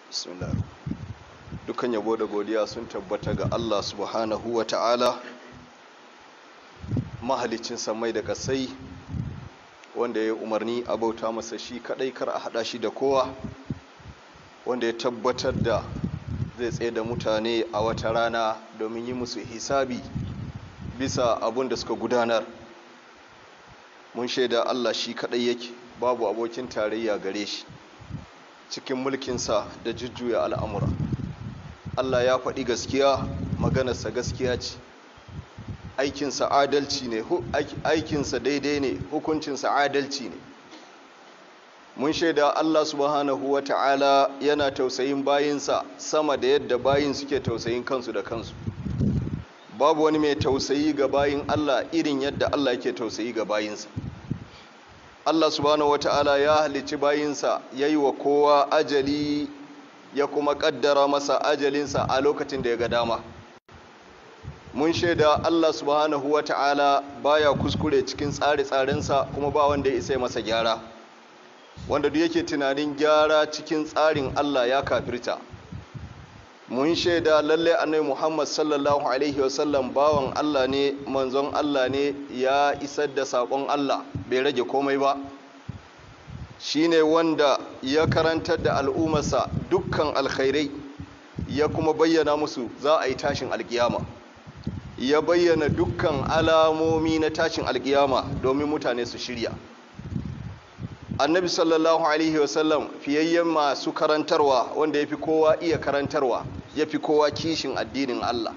bismillah dukkan yabo da godiya sun tabbata ga Allah subhanahu wa ta'ala mahalicin samai da kasai wanda ya umarni a bauta masa shi kadai kar a hada shi da kowa wanda ya tabbatar da zai tsaye da mutane a wata rana domin yi musu hisabi bisa abun da suka gudanar mun shaida Allah shi kadai yake babu abokin tarayya gare shi cikin mulkinsa da jujjuya al'amura Allah ya faɗi gaskiya maganarsa gaskiya ce aikinsa adalci ne aikinsa daidai ne hukuncinsa adalci ne mun shaida Allah subhanahu wa ta'ala yana tausayin bayinsa sama da yadda bayin suke tausayin kansu da kansu babu wani mai tausayi ga bayin Allah irin yadda Allah yake tausayi ga bayinsa Allah subhanahu wata'ala ya halicci bayinsa ya yi wa kowa ajali ya kuma kaddara masa ajalinsa a lokacin da ya ga dama mun shaida Allah subhanahu wata'ala baya kuskure cikin tsare-tsarensa kuma ba wanda ya isa masa gyara wanda duk yake tunanin gyara cikin tsarin Allah ya kafirta mun shaida lalle annabi Muhammad sallallahu alaihi wasallam bawan Allah ne manzon Allah ne ya isar da sakon Allah bai rage komai ba shine wanda ya karantar da al'ummarsa dukkan alkhairai ya kuma bayyana musu za a yi tashin alkiyama ya bayyana dukkan alamomi na tashin alkiyama domin mutane su shirya annabi sallallahu alaihi wasallam fiyayyen masu karantarwa wanda ya fi kowa iya karantarwa ya fi kowa kishin addinin Allah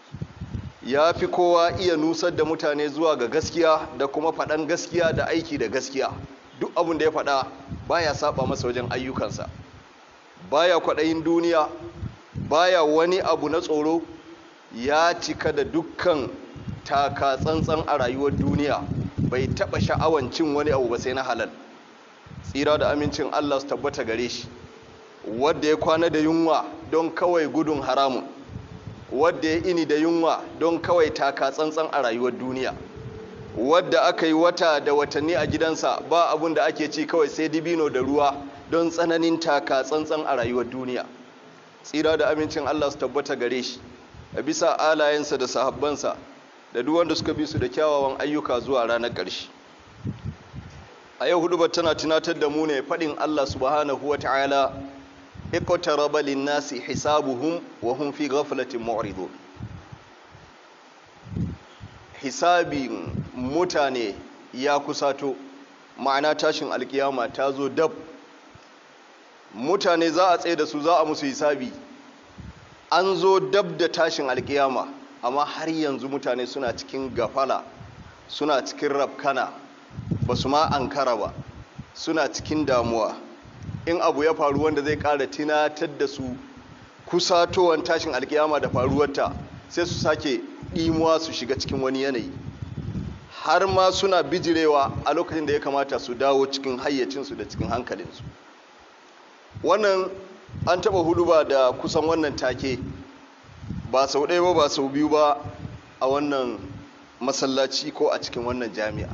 ya fi kowa iya nusar da mutane zuwa ga gaskiya da kuma faɗan gaskiya da aiki da gaskiya duk abin da ya faɗa baya saba masa wajen ayyukansa baya kwaɗayin duniya baya wani abu na tsoro ya cika da dukkan taka tsantsan a rayuwar duniya bai taɓa sha'awan cin wani abu ba sai na halal tsira da amincin Allah su tabbata gare shi wadda ya kwana da yunwa don kawai gudun haramun wadda ya ini da yunwa don kawai taka tsantsan a rayuwar duniya wadda aka yi wata da watanni a gidansa ba abun da ake ci kawai sai dibino da ruwa don tsananin taka tsantsan a rayuwar duniya tsira da amincin Allah su tabbata gare shi a bisa alayensa da sahabbansa da duk wanda suka bi su da kyawawan ayyuka zuwa ranar ƙarshe a yau hudubar tana tunatar da mu ne faɗin Allah subhanahu wa ta'ala iqtaraba lin-nasi hisabuhum wa hum fi ghaflatin mu'ridun hisabin mutane ya kusato ma'ana tashin alkiyama ta zo dab mutane za a tsaye da su za a musu hisabi an zo dab da tashin alkiyama amma har yanzu mutane suna cikin gafala suna cikin rafkana ba su ma ankara ba suna cikin damuwa in abu ya faru wanda zai kara tunatar da su kusatowar tashin alkiyama da faruwarta sai su sake ɗimuwa su shiga cikin wani yanayi har ma suna bijirewa a lokacin da ya kamata su dawo cikin hayyacinsu da cikin hankalinsu wannan an taɓa hudu ba da kusan wannan take ba sau ɗaya ba ba sau biyu ba a wannan masallaci ko a cikin wannan jami'a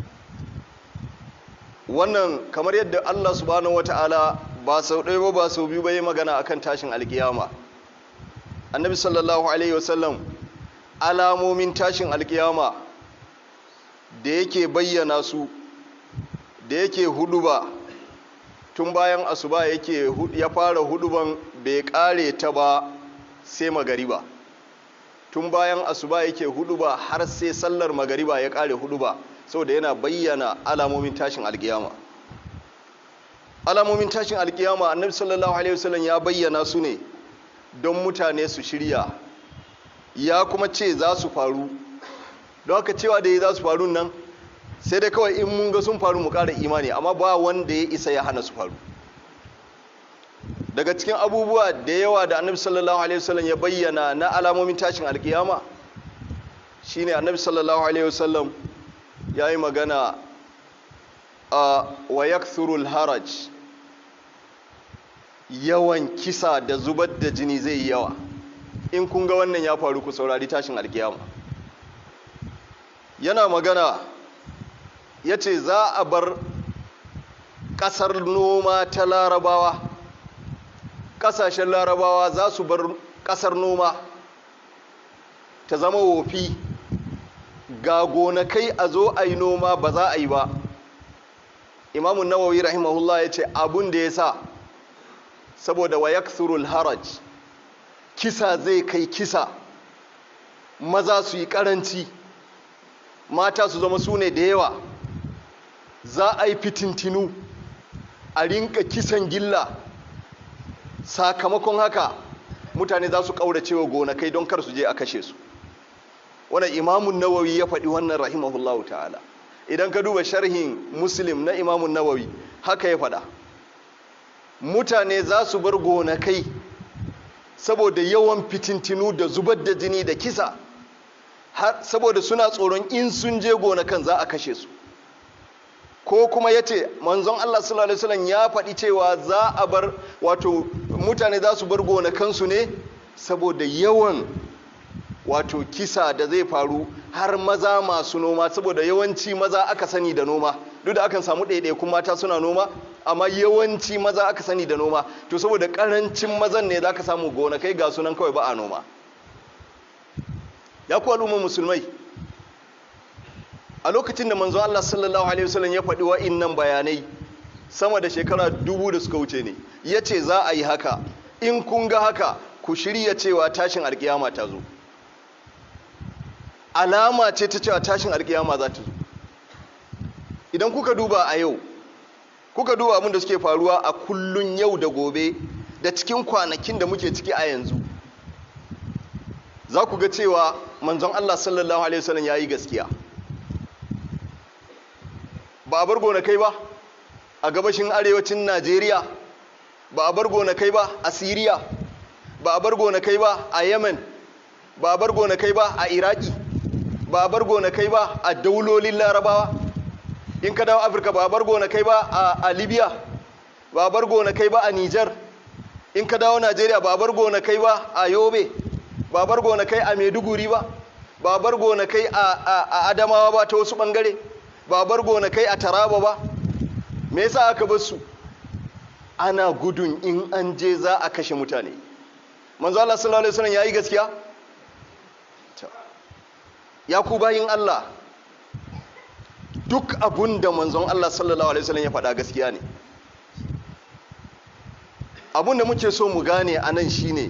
wannan kamar yadda Allah subhanahu wata'ala ba sau ɗaya ba ba sau biyu ba yi magana akan tashin alkiyama annabi sallallahu alaihi wasallam alamomin tashin alkiyama da yake bayyana su da yake huduba tun bayan asuba yake ya fara huduban bai kare ta ba sai magariba tun bayan asuba yake huduba har sai sallar magariba ya kare huduba saboda yana bayyana alamomin tashin alkiyama alamomin tashin alkiyama annabi sallallahu alaihi wasallam ya bayyana su ne don mutane su shirya ya kuma ce za su faru don haka cewa da ya za su faru nan sai dai kawai in mun ga sun faru mu ƙara imani amma ba wanda ya isa ya hana su faru daga cikin abubuwa da yawa da annabi sallallahu alaihi wasallam ya bayyana na alamomin tashin alkiyama shine annabi sallallahu alaihi wasallam ya yi magana a wa yakthurul haraj yawan kisa da zubar da jini zai yi yawa in kun ga wannan ya faru ku saurari tashin alkiyama yana magana ya ce za a bar ƙasar noma ta larabawa ƙasashen larabawa za su bar ƙasar noma ta zama wofi ga gonakai a zo a yi noma ba za a yi ba imamun nawawi rahimahullah ya ce abun da ya sa saboda wa yakthurul haraj kisa zai kai kisa maza su yi karanci mata su zama su ne da yawa za a yi fitintinu a rinka kisan gilla sakamakon haka mutane za su ƙaurace wa gonakai don kar su je a kashe su wannan imamun nawawi ya faɗi wannan rahimahullahu ta'ala idan ka duba sharhin muslim na imamun nawawi haka ya faɗa mutane za su bar gonakai saboda yawan fitintinu da zubar da jini da kisa saboda suna tsoron in sun je gonakan za a kashe su ko kuma ya ce manzon Allah sallallahu alaihi wasallam ya faɗi cewa za a bar wato mutane za su bar gonakansu ne saboda yawan wato kisa da zai faru har maza masu noma saboda yawanci maza aka sani da noma duk da akan samu ɗaiɗaikun mata suna noma amma yawanci maza aka sani da noma to saboda ƙarancin mazan ne za ka samu gonakai ga sunan kawai ba a noma ya ku al'ummar musulmai a lokacin da manzo Allah sallallahu alaihi wasallam ya faɗi wa'innan bayanai sama da shekara dubu da suka wuce ne ya ce za a yi haka in kun ga haka ku shirya cewa tashin alkiyama ta zo alama ce ta cewa tashin alkiyama za ta zo idan kuka duba a yau kuka duba abin da suke faruwa a kullun yau da gobe da cikin kwanakin da muke ciki a yanzu za ku ga cewa manzon Allah sallallahu alaihi wasallam ya yi gaskiya ba a bar gonakai ba a gabashin arewacin Najeriya ba a bar gonakai ba a Siriya ba a bar gonakai ba a Yemen ba a bar gonakai ba a Iraki ba a bar gonakai ba a daulolin Larabawa in ka dawo Afirka ba a bar gonakai ba a Libya ba a bar gonakai ba a Niger in ka dawo Najeriya ba a bar gonakai ba a Yobe ba a bar gonakai a Maiduguri ba ba a bar gonakai a Adamawa ba ta wasu bangare ba a bar gonakai a Taraba ba me yasa aka bar su ana gudun in an je za a kashe mutane manzo Allah sallallahu alaihi wasallam yayi gaskiya ya ku bayin Allah duk abun da manzon Allah sallallahu alaihi wasallam ya faɗa gaskiya ne abun da muke so mu gane a nan shine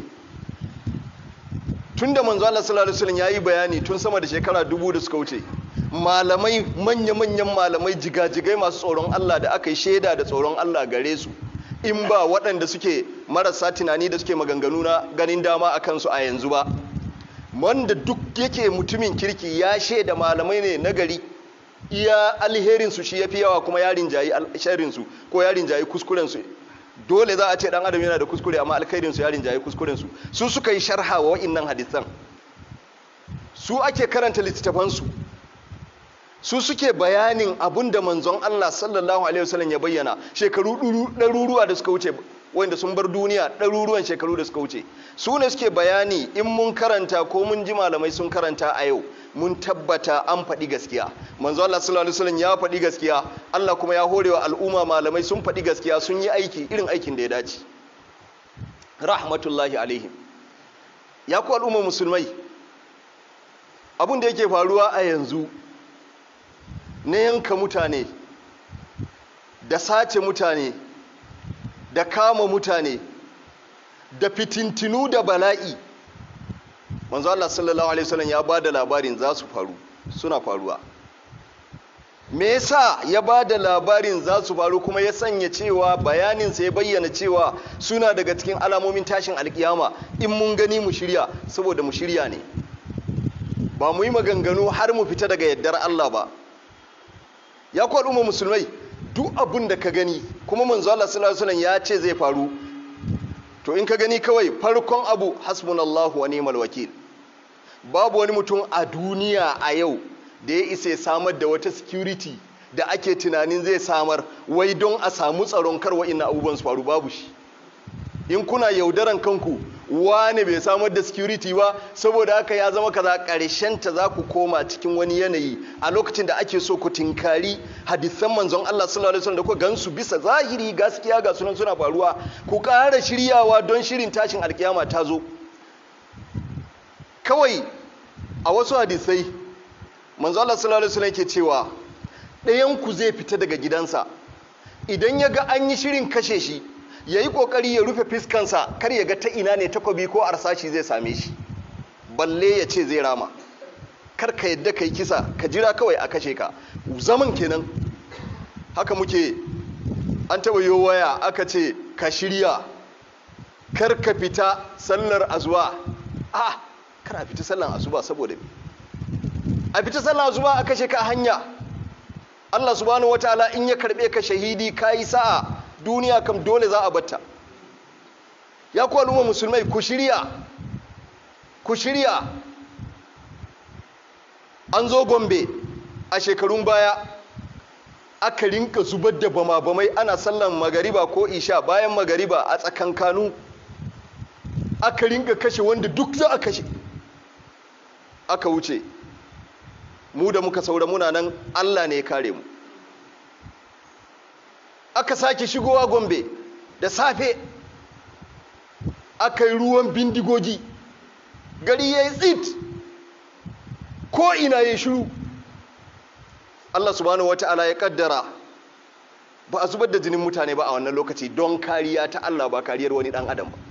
tun da manzo Allah sallallahu alaihi wasallam yayi bayani tun sama da shekara dubu da suka wuce malamai manya-manyan malamai jigajigai masu tsoron Allah da aka yi shaida da tsoron Allah gare su in ba waɗanda suke marasa tunani da suke maganganu na ganin dama a kansu a yanzu ba wanda duk yake mutumin kirki ya shaida malamai ne na gari iya alherinsu shi ya fi yawa kuma yarin jayi sharrinsu ko yarin jayi kuskurensu dole za a ce dan adam yana da kuskure amma alkhairinsu yarin jayi kuskurensu su suka yi sharha wa wa'innan hadisan su ake karanta littattafansu su suke bayanin abin da manzon Allah sallallahu alaihi wasallam ya bayyana shekaru ɗaruruwa da suka wuce wanda sun bar duniya ɗaruruwan shekaru da suka wuce su ne suke bayani in mun karanta ko mun ji malamai sun karanta a yau mun tabbata an faɗi gaskiya manzo Allah sallallahu alaihi wasallam ya faɗi gaskiya Allah kuma ya horewa al'umma malamai sun faɗi gaskiya sun yi aiki irin aikin da ya dace rahmatullahi alaihim ya ku al'umma musulmai abin da yake faruwa a yanzu na yanka mutane da sace mutane da kama mutane da fitintinu da bala'i manzo Allah sallallahu alaihi wasallam ya bada labarin za su faru suna faruwa me yasa ya bada labarin za su faru kuma ya sanya cewa bayanin sa ya bayyana cewa suna daga cikin alamomin tashin alkiyama in mun gani mu shirya saboda mu shirya ne ba mu yi maganganu har mu fita daga yaddar Allah ba ya ku al'umma musulmai duk abin da ka gani kuma manzo Allah sallallahu alaihi wasallam ya ce zai faru to in ka gani kawai farkon abu hasbunallahu wa ni'mal wakil babu wani mutum a duniya a yau da ya isa ya samar da wata security da ake tunanin zai samar wai don a samu tsaron kar wa'innan abubuwan su faru babu shi in kuna yaudaran kanku wane bai samar da security ba saboda haka ya zama kaza ta za ku koma cikin wani yanayi a lokacin da ake so ku tinkari hadisan manzon Allah sallallahu alaihi wasallam da ku gansu bisa zahiri gaskiya ga sunan suna faruwa ku ƙara shiryawa don shirin tashin alkiyama ta zo kawai a wasu hadisai manzo Allah sallallahu alaihi wasallam yake cewa ɗayan ku zai fita daga gidansa idan ya ga an yi shirin kashe shi ya yi ƙoƙari ya rufe fiskansa kar ya ga ta ina ne takobi ko arsashi zai same shi balle ya ce zai rama kar ka yadda ka yi kisa ka jira kawai a kashe ka zaman kenan haka muke an taɓa yi waya aka ce ka shirya kar ka fita sallar azuwa a kar a fita sallar azuba saboda a fita sallar azuba a kashe ka hanya Allah subhanahu wataala in ya karbe ka shahidi kai sa'a duniya kam dole za a batta ya ku al'umma musulmai ku shirya ku shirya an zo gombe a shekarun baya aka rinka zubar da bama-bamai ana sallan magariba ko isha bayan magariba a tsakankanu aka rinka kashe wanda duk za a kashe aka wuce mu da muka saura muna nan Allah ne ya kare mu aka sake shigowa gombe da safe aka yi ruwan bindigogi gari ya yi tsit ko ina ya shiru Allah subhanahu wata'ala ya kaddara ba a zubar da jinin mutane ba a wannan lokaci don kariya ta Allah ba kariyar wani dan adam ba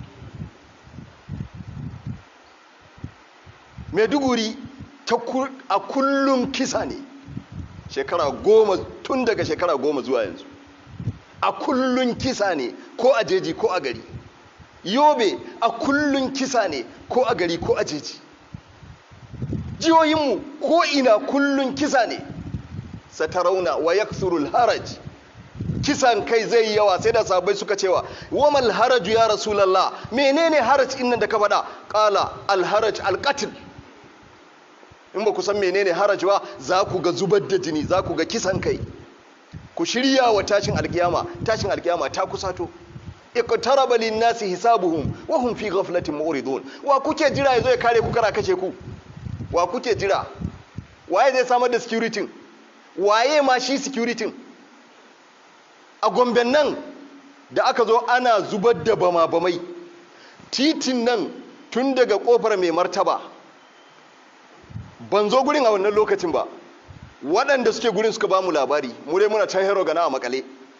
maiduguri a kullum kisa ne shekara goma tun daga shekara goma zuwa yanzu a kullum kisa ne ko a jeji ko a gari yobe a kullum kisa ne ko a gari ko a jeji jihohinmu ko ina kullum kisa ne satarauna wa yaksurul haraj kisan kai zai yawa sai da sabai suka cewa wamal haraju ya rasulallah menene haraj innan da ka faɗa ƙala alharaj alƙatil in ba ku san menene haraj ba za ku ga zubar da jini za ku ga kisan kai ku shirya wa tashin alkiyama tashin alkiyama ta kusato iqtaraba lin-nasi hisabuhum wa hum fi ghaflatin mu'ridun wa kuke jira yazo ya kare ku kara kace ku wa kuke jira waye zai samar da security waye ma shi security a gomben nan da aka zo ana zubar da bama bamai titin nan tun daga kofar mai martaba ban zo gurin a wannan lokacin ba waɗanda suke gurin suka ba mu labari mu dai muna can hero gana a makale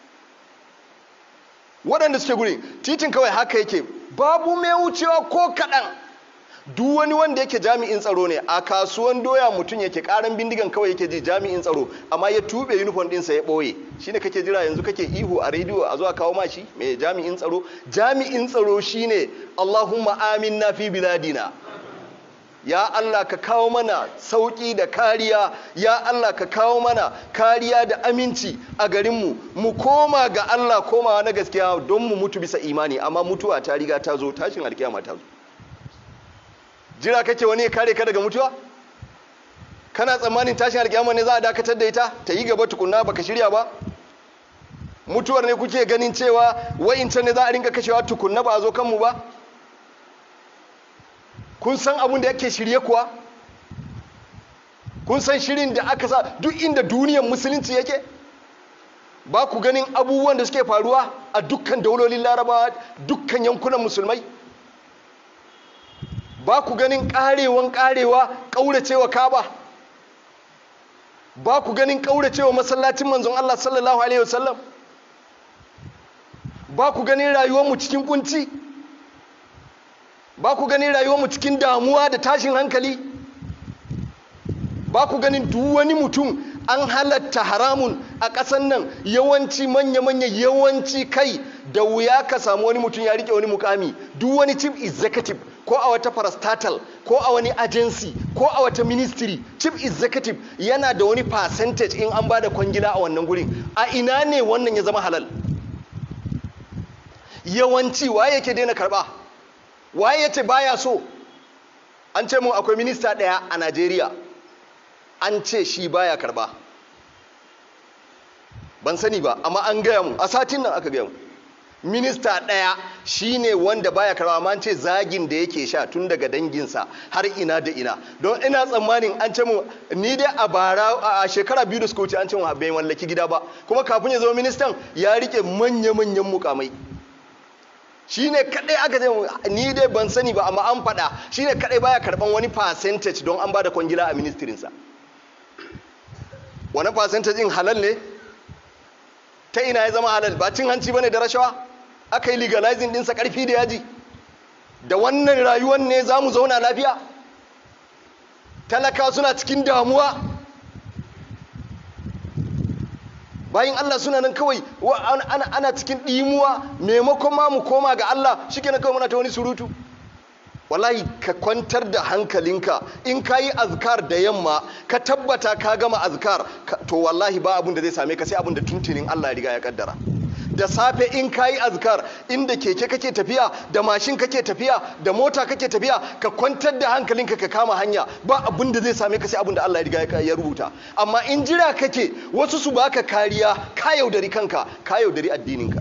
waɗanda suke gurin titin kawai haka yake babu mai wucewa ko kaɗan duk wani wanda yake jami'in tsaro ne a kasuwan doya mutum yake karan bindigan kawai yake ji jami'in tsaro amma ya tube uniform ɗinsa ya ɓoye shine kake jira yanzu kake ihu a rediyo a zuwa kawo mashi mai jami'in tsaro jami'in tsaro shine Allahumma aminna fi biladina ya Allah ka kawo mana sauƙi da kariya ya Allah ka kawo mana kariya da aminci a garinmu mu koma ga Allah komawa na gaskiya don mu mutu bisa imani amma mutuwa ta riga ta zo tashin alkiyama ta zo jira kake wani ya kare ka daga mutuwa kana tsammanin tashin alkiyama ne za a dakatar da ita ta yi gaba tukunna baka shirya ba mutuwar ne kuke ganin cewa wa'incan ne za a rinka kashewa tukunna ba a zo kanmu ba kun san abin da yake shirye kuwa kun san shirin da aka sa duk inda duniyar musulunci yake ba ku ganin abubuwan da suke faruwa a dukkan daulolin larabawa dukkan yankunan musulmai ba ku ganin karewan karewa kauracewa kaba ba ku ganin kauracewa masallacin manzon Allah sallallahu alaihi wasallam ba ku ganin rayuwarmu cikin kunci ba ku ganin rayuwarmu cikin damuwa da tashin hankali ba ku ganin duk wani mutum an halatta haramun a ƙasan nan yawanci manya-manya yawanci kai da wuya ka samu wani mutum ya rike wani mukami duk wani chief executive ko a wata parastatal ko a wani agency ko a wata ministry chief executive yana da wani percentage in an ba da kwangila a wannan gurin a ina ne wannan ya zama halal yawanci waye yake daina karba waye yace baya so an ce mun akwai minista daya a Najeriya an ce shi baya karba ban sani ba amma an gaya mu a satin nan aka gaya mu minista ɗaya shine wanda baya karɓa amma ce zagin da yake sha tun daga danginsa har ina da ina don ina tsammanin an ce mu ni dai a bara a shekara biyu da suka wuce an ce mu bai mallaki gida ba kuma kafin ya zama ministan ya rike manya-manyan mukamai shine kadai aka ce ni dai ban sani ba amma an faɗa shine kadai baya karɓan wani percentage don an bada kwangila a ministirinsa wani percentage din halal ne ta ina ya zama halal ba cin hanci bane da rashawa aka yi legalizing dinsa karfi da yaji da wannan rayuwar ne za mu zauna lafiya talaka suna cikin damuwa bayan Allah suna nan kawai ana cikin ɗimuwa maimakon ma mu koma ga Allah shi kawai muna ta wani surutu wallahi ka kwantar da hankalinka in ka yi azkar da yamma ka tabbata ka gama azkar to wallahi ba abin da zai same ka sai abin da tuntunin Allah ya riga ya kaddara da safe in ka yi azkar inda keke kake tafiya da mashin kake tafiya da mota kake tafiya ka kwantar da hankalinka ka kama hanya ba abin da zai same ka sai abin da Allah ya riga ya rubuta amma in jira kake wasu su baka kariya ka yaudari kanka ka yaudari addininka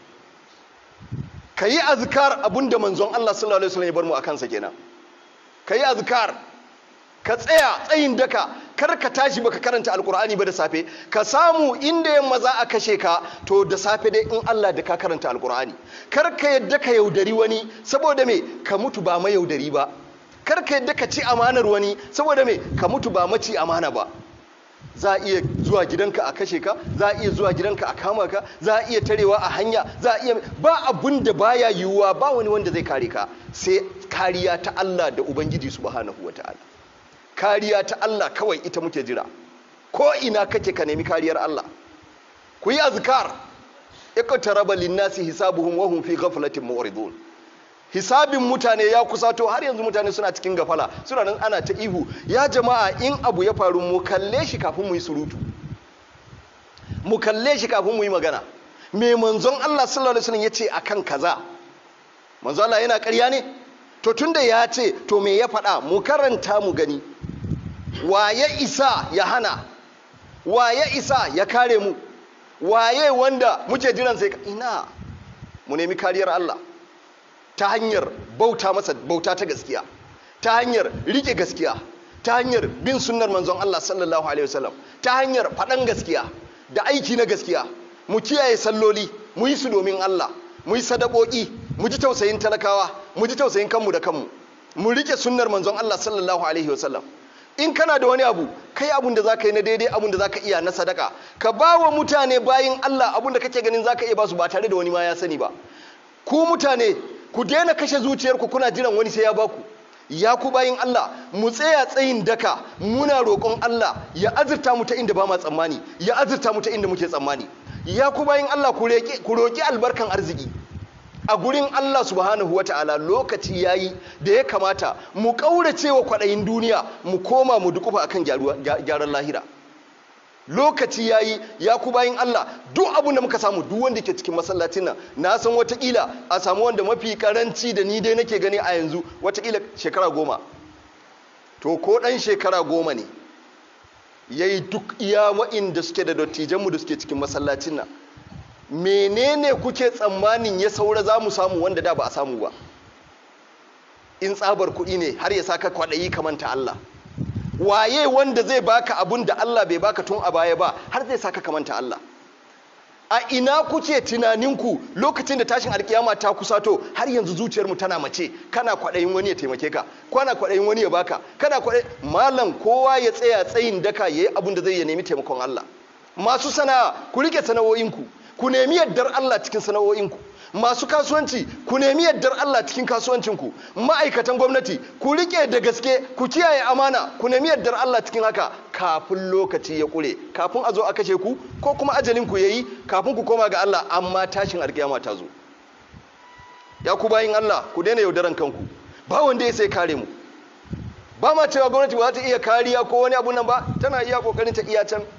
ka yi azkar abinda manzon Allah sallallahu alaihi wasallam ya bar mu akan sa kenan ka yi azkar ka tsaya tsayin daka kar ka tashi baka karanta alkur'ani ba da safe ka samu inda yamma za a kashe ka to da safe dai in Allah da ka karanta alkur'ani kar ka yadda ka yaudari wani saboda me ka mutu ba ma yaudari ba kar ka yadda ka ci amanar wani saboda me ka mutu ba maci amana ba za a iya zuwa gidanka a kashe ka za a iya zuwa gidanka a kama ka za a iya tarewa a hanya za a iya ba abun da baya yiwuwa ba wani wanda zai kare ka sai kariya ta Allah da Ubangiji subhanahu wataala kariya ta Allah kawai ita muke jira ko ina kake ka nemi kariyar Allah ku yi azkar iqtaraba lin-nasi hisabuhum wa hum fi ghaflatin mu'ridun hisabin mutane ya kusato har yanzu mutane suna cikin gafala suna nan ana ta ihu ya jama'a in abu ya faru mu kalle shi kafin mu yi surutu mu kalle shi kafin mu yi magana me manzon Allah sallallahu alaihi wasallam yace akan kaza manzon Allah yana ƙarya ne to tunda ya ce to me ya faɗa mu karanta mu gani waye isa ya hana waye isa ya kare mu waye wanda muke jiran sai ina mu nemi kariyar Allah ta hanyar bauta masa bauta ta gaskiya ta hanyar rike gaskiya ta hanyar bin sunnar manzon Allah sallallahu alaihi wasallam ta hanyar faɗan gaskiya da aiki na gaskiya mu kiyaye salloli mu yi su domin Allah mu yi sadakoki mu ji tausayin talakawa mu ji tausayin kanmu da kanmu mu rike sunnar manzon Allah sallallahu alaihi wasallam in kana da wani abu kai abun da zaka yi na daidai abun da zaka iya na sadaka ka ba wa mutane bayin Allah abun da kake ganin zaka iya ba su ba tare da wani ma ya sani ba ku mutane ku daina kashe zuciyarku kuna jiran wani sai ya baku ya ku bayin Allah mu tsaya tsayin daka muna roƙon Allah ya azurta mu ta inda ba ma tsammani ya azurta mu ta inda muke tsammani ya ku bayin Allah ku roƙi albarkan arziki a gurin Allah subhanahu wa ta'ala lokaci yayi da ya kamata mu ƙaurace wa kwaɗayin duniya mu koma mu dukufa akan gyaran lahira lokaci yayi ya ku bayin Allah duk abin da muka samu duk wanda ke cikin masallacin nan na san watakila a samu wanda mafi karanci da ni dai nake gani a yanzu watakila shekara goma to ko ɗan shekara goma ne ya yi duk iya wa'inda suke da dattijanmu da suke cikin masallacin nan menene kuke tsammanin ya saura za mu samu wanda da ba a samu ba in tsabar kuɗi ne har ya saka kwaɗayi kamanta Allah waye wanda zai baka abun da Allah bai baka tun a baya ba har zai saka kamanta Allah a ina kuke tunaninku lokacin da tashin alkiyama ta kusato har yanzu zuciyarmu tana mace kana kwaɗayin wani ya taimake ka kana kwaɗayin wani ya baka kana kwaɗayin malam kowa ya tsaya tsayin daka yayi abun da zai ya nemi taimakon Allah masu sana'a ku rike sana'o'inku ku nemi yardar Allah cikin sana'o'inku masu kasuwanci ku nemi yardar Allah cikin kasuwancinku ma'aikatan gwamnati ku rike da gaske ku kiyaye amana ku nemi yardar Allah cikin haka kafin lokaci ya kure kafin a zo a kashe ku ko kuma ajalin ku yayi kafin ku koma ga Allah amma tashin alkiyama ta zo ya ku bayin Allah ku daina yaudaran kanku ba wanda ya sai kare mu ba ma cewa gwamnati ba za ta iya kariya ko wani abu nan ba tana iya kokarin ta iya can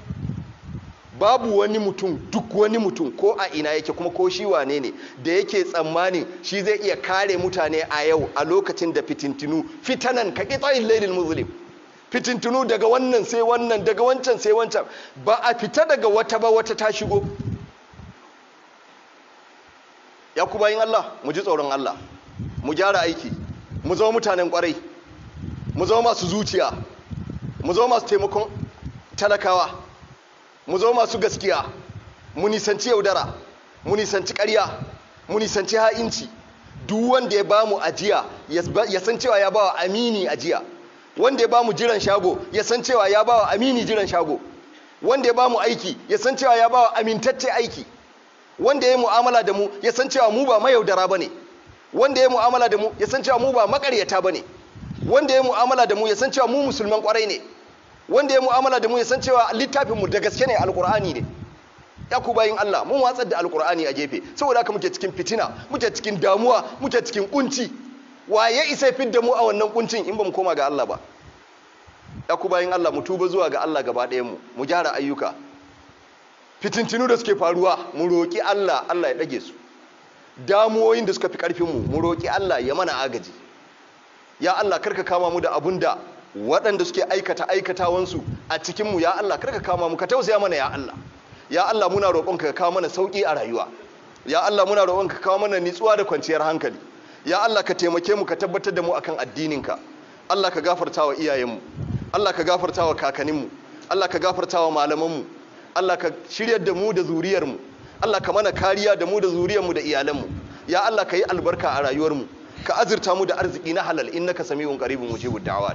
babu wani mutum duk wani mutum ko a ina yake kuma ko shi wane ne da yake tsammanin shi zai iya kare mutane a yau a lokacin da fitintinu fitanan ka kitsayin lailil muslim fitintinu daga wannan sai wannan daga wancan sai wancan ba a fita daga wata ba wata ta shigo ya ku bayin Allah mu ji tsoron Allah mu gyara aiki mu zama mutanen kwarai mu zama masu zuciya mu zama masu taimakon talakawa mu zama masu gaskiya mu nisanci yaudara mu nisanci ƙarya mu nisanci ha'inci duk wanda ya bamu ajiya ya san cewa ya bawa amini ajiya wanda ya bamu jiran shago ya san cewa ya bawa amini jiran shago wanda ya bamu aiki ya san cewa ya bawa amintacce aiki wanda ya yi mu'amala da mu ya san cewa mu ba mayaudara bane wanda ya yi mu'amala da mu ya san cewa mu ba makaryata bane wanda ya yi mu'amala da mu ya san cewa mu musulman kwarai ne wanda ya yi mu'amala da mu ya san cewa littafin mu da gaske ne alqur'ani ne ya ku bayin Allah mun watsar da alkur'ani a gefe saboda haka muke cikin fitina muke cikin damuwa muke cikin kunci waye isa fit da mu a wannan kuncin in ba mu koma ga Allah ba ya ku bayin Allah mu tuba zuwa ga Allah gaba ɗayan mu mu gyara ayyuka fitintinu da suke faruwa mu roki Allah Allah ya dage su damuwoyin da suka fi karfin mu mu roki Allah ya mana agaji ya Allah karka kama mu da abun da waɗanda suke aikata aikatawansu a cikin mu ya Allah karka kama mu ka tausaya mana ya Allah ya Allah muna roƙonka ka kawo mana sauƙi a rayuwa ya Allah muna roƙonka ka kawo mana nitsuwa da kwanciyar hankali ya Allah ka taimake mu ka tabbatar da mu akan addininka Allah ka gafarta wa iyayenmu Allah ka gafarta wa kakanninmu Allah ka gafarta wa malamanmu Allah ka shiryar da mu da zuriyarmu Allah ka mana kariya da mu da zuriyarmu da iyalanmu ya Allah ka yi albarka a rayuwarmu ka azurta mu da arziki na halal innaka sami'un qaribun mujibud da'awat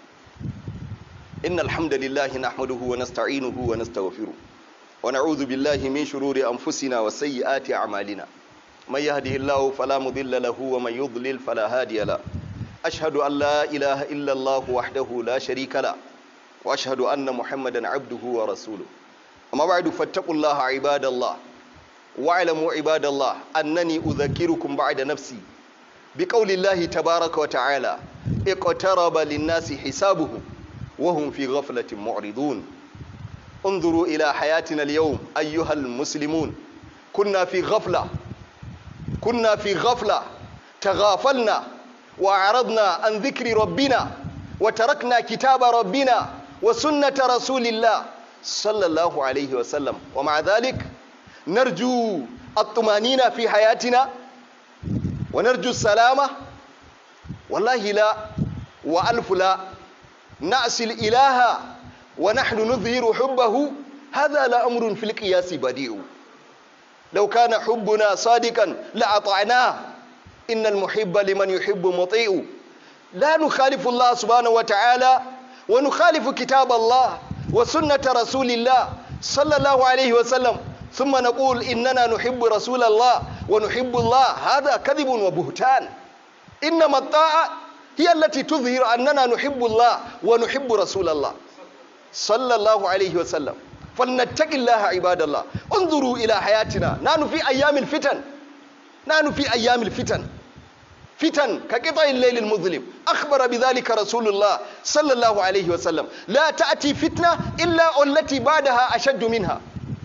innal hamdalillahi nahmaduhu wa nasta'inuhu wa nastaghfiruh ونعوذ بالله من شرور أنفسنا وسيئات أعمالنا من يهده الله فلا مضل له ومن يضلل فلا هادي له أشهد أن لا إله إلا الله وحده لا شريك له وأشهد أن محمدا عبده ورسوله أما بعد فاتقوا الله عباد الله واعلموا عباد الله أنني أذكركم بعد نفسي بقول الله تبارك وتعالى اقترب للناس حسابهم وهم في غفلة معرضون انظروا إلى حياتنا اليوم أيها المسلمون كنا في غفلة كنا في غفلة تغافلنا وأعرضنا عن ذكر ربنا وتركنا كتاب ربنا وسنة رسول الله صلى الله عليه وسلم ومع ذلك نرجو الطمانينة في حياتنا ونرجو السلامة والله لا وألف لا نأسي الإله ونحن نظهر حبه هذا لأمر في القياس بديع لو كان حبنا صادقا لأطعناه إن المحب لمن يحب مطيع لا نخالف الله سبحانه وتعالى ونخالف كتاب الله وسنة رسول الله صلى الله عليه وسلم ثم نقول إننا نحب رسول الله ونحب الله هذا كذب وبهتان إنما الطاعة هي التي تظهر أننا نحب الله ونحب رسول الله صلى الله عليه وسلم فلنتق الله عباد الله انظروا إلى حياتنا نحن في أيام الفتن نحن في أيام الفتن فتن كقطع الليل المظلم أخبر بذلك رسول الله صلى الله عليه وسلم لا تأتي فتنة إلا التي بعدها أشد منها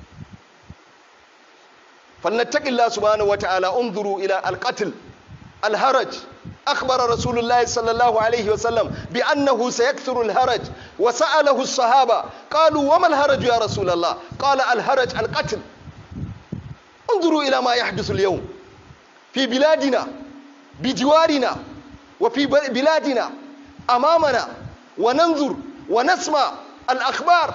فلنتق الله سبحانه وتعالى انظروا إلى القتل الهرج أخبر رسول الله صلى الله عليه وسلم بأنه سيكثر الهرج وسأله الصحابة قالوا وما الهرج يا رسول الله قال الهرج القتل انظروا إلى ما يحدث اليوم في بلادنا بجوارنا وفي بلادنا أمامنا وننظر ونسمع الأخبار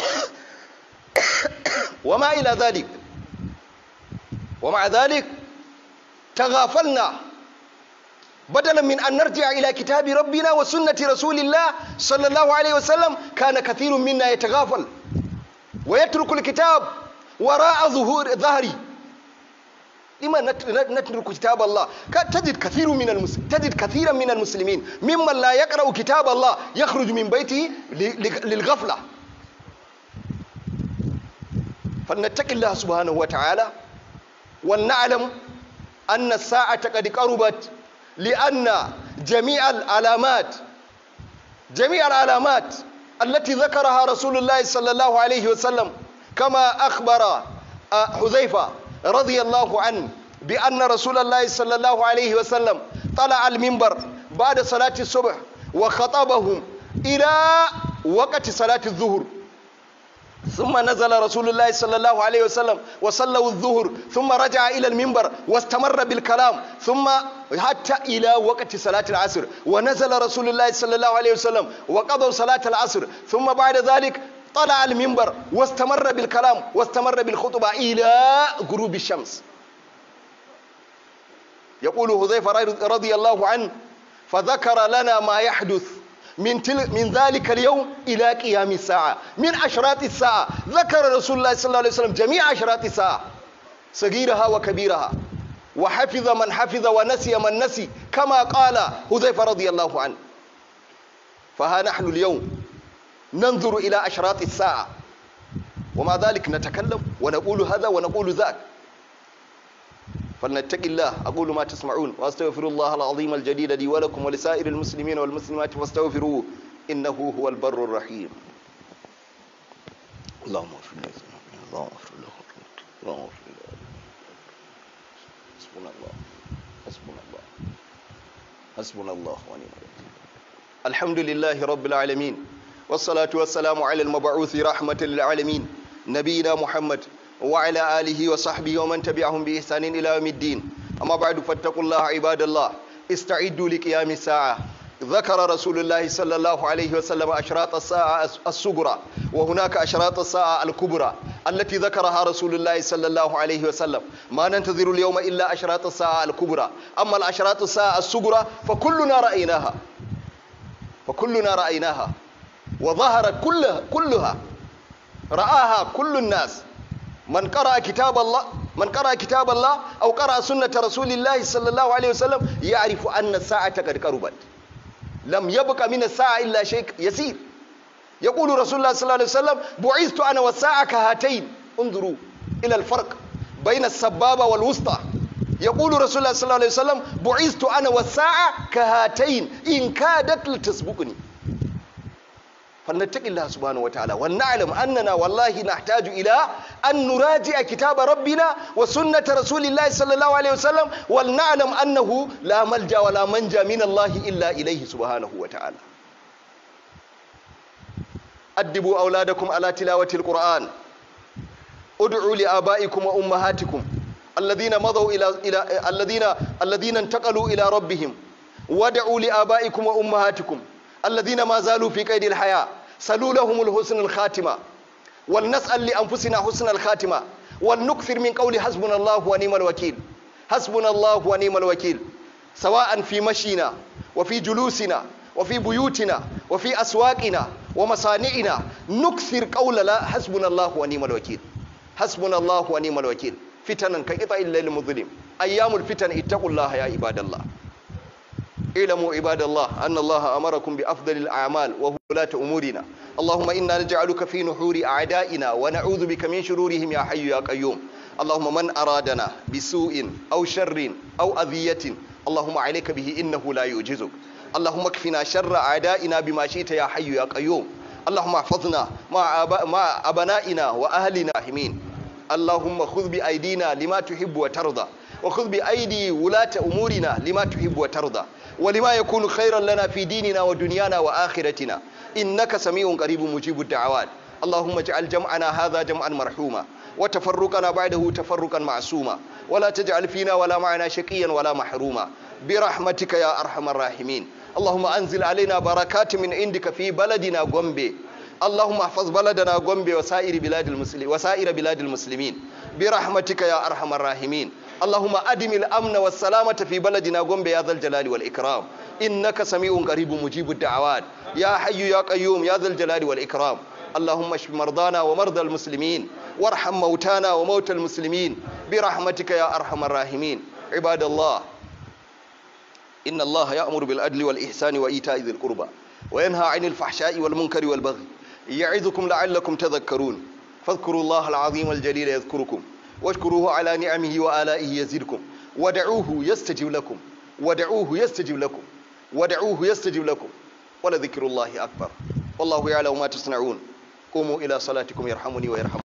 وما إلى ذلك ومع ذلك تغافلنا بدلا من أن نرجع إلى كتاب ربنا وسنة رسول الله صلى الله عليه وسلم كان كثير منا يتغافل ويترك الكتاب وراء ظهور ظهري لما نترك كتاب الله تجد كثير من المسلمين تجد كثيرا من المسلمين ممن لا يقرأ كتاب الله يخرج من بيته للغفلة فلنتق الله سبحانه وتعالى ولنعلم أن الساعة قد قربت لأن جميع العلامات جميع العلامات التي ذكرها رسول الله صلى الله عليه وسلم كما أخبر حذيفة رضي الله عنه بأن رسول الله صلى الله عليه وسلم طلع المنبر بعد صلاة الصبح وخطبهم إلى وقت صلاة الظهر ثم نزل رسول الله صلى الله عليه وسلم وصلوا الظهر ثم رجع إلى المنبر واستمر بالكلام ثم حتى إلى وقت صلاة العصر ونزل رسول الله صلى الله عليه وسلم وقضوا صلاة العصر ثم بعد ذلك طلع المنبر واستمر بالكلام واستمر بالخطبة إلى غروب الشمس يقول حذيفة رضي الله عنه فذكر لنا ما يحدث من تل من ذلك اليوم إلى قيام الساعة من أشراط الساعة ذكر رسول الله صلى الله عليه وسلم جميع أشراط الساعة صغيرها وكبيرها وحفظ من حفظ ونسي من نسي كما قال حذيفة رضي الله عنه فها نحن اليوم ننظر إلى أشراط الساعة ومع ذلك نتكلم ونقول هذا ونقول ذاك فلنتق الله أقول ما تسمعون وأستغفر الله العظيم الجليل لي ولكم ولسائر المسلمين والمسلمات فاستغفروه إنه هو البر الرحيم اللهم اغفر له اللهم اغفر له اللهم اغفر له حسبنا الله حسبنا الله حسبنا الله ونعم الوكيل الحمد لله رب العالمين والصلاة والسلام على المبعوث رحمة للعالمين نبينا محمد وعلى آله وصحبه ومن تبعهم بإحسان إلى يوم الدين أما بعد فاتقوا الله عباد الله استعدوا لقيام الساعة ذكر رسول الله صلى الله عليه وسلم أشراط الساعة الصغرى وهناك أشراط الساعة الكبرى التي ذكرها رسول الله صلى الله عليه وسلم ما ننتظر اليوم إلا أشراط الساعة الكبرى أما الأشراط الساعة الصغرى فكلنا رأيناها فكلنا رأيناها وظهرت كلها كلها رآها كل الناس من قرأ كتاب الله من قرأ كتاب الله أو قرأ سنة رسول الله صلى الله عليه وسلم يعرف أن الساعة قد قربت لم يبق من الساعة إلا شيء يسير يقول رسول الله صلى الله عليه وسلم بعثت أنا والساعة كهاتين انظروا إلى الفرق بين السبابة والوسطى يقول رسول الله صلى الله عليه وسلم بعثت أنا والساعة كهاتين إن كادت لتسبقني فلنتق الله سبحانه وتعالى ولنعلم أننا والله نحتاج إلى أن نراجع كتاب ربنا وسنة رسول الله صلى الله عليه وسلم ولنعلم أنه لا ملجأ ولا منجا من الله إلا إليه سبحانه وتعالى أدبوا أولادكم على تلاوة القرآن ادعوا لآبائكم وأمهاتكم الذين مضوا إلى إلى الذين الذين انتقلوا إلى ربهم ودعوا لآبائكم وأمهاتكم الذين ما زالوا في قيد الحياة سلوا لهم الحسن الخاتمة ولنسأل لأنفسنا حسن الخاتمة ولنكثر من قول حسبنا الله ونعم الوكيل حسبنا الله ونعم الوكيل سواء في مشينا وفي جلوسنا وفي بيوتنا وفي أسواقنا ومصانعنا نكثر قول لا حسبنا الله ونعم الوكيل حسبنا الله ونعم الوكيل فتنا كقطع الليل المظلم أيام الفتن اتقوا الله يا عباد الله اعلموا عباد الله أن الله أمركم بأفضل الأعمال وهو ولاة أمورنا اللهم إنا نجعلك في نحور أعدائنا ونعوذ بك من شرورهم يا حي يا قيوم اللهم من أرادنا بسوء أو شر أو أذية اللهم عليك به إنه لا يعجزك اللهم اكفنا شر أعدائنا بما شئت يا حي يا قيوم اللهم احفظنا مع, أب... مع أبنائنا وأهلنا حمين اللهم خذ بأيدينا لما تحب وترضى وخذ بأيدي ولاة أمورنا لما تحب وترضى ولما يكون خيرا لنا في ديننا ودنيانا وآخرتنا إنك سميع قريب مجيب الدعوات اللهم اجعل جمعنا هذا جمعا مرحوما وتفرقنا بعده تفرقا معصوما ولا تجعل فينا ولا معنا شقيا ولا محروما برحمتك يا أرحم الراحمين اللهم أنزل علينا بركات من عندك في بلدنا غومبي اللهم احفظ بلدنا غومبي وسائر بلاد المسلمين وسائر بلاد المسلمين برحمتك يا أرحم الراحمين اللهم أدم الأمن والسلامة في بلدنا غومبي يا ذا الجلال والإكرام إنك سميع قريب مجيب الدعوات يا حي يا قيوم يا ذا الجلال والإكرام اللهم اشف مرضانا ومرضى المسلمين وارحم موتانا وموتى المسلمين برحمتك يا أرحم الراحمين عباد الله إن الله يأمر بالعدل والإحسان وإيتاء ذي القربى وينهى عن الفحشاء والمنكر والبغي يعظكم لعلكم تذكرون فاذكروا الله العظيم الجليل يذكركم واشكروه على نعمه وآلائه يزدكم ودعوه يستجب لكم ودعوه يستجب لكم ودعوه يستجب لكم ولذكر الله أكبر والله يعلم ما تصنعون قوموا إلى صلاتكم يرحمني ويرحم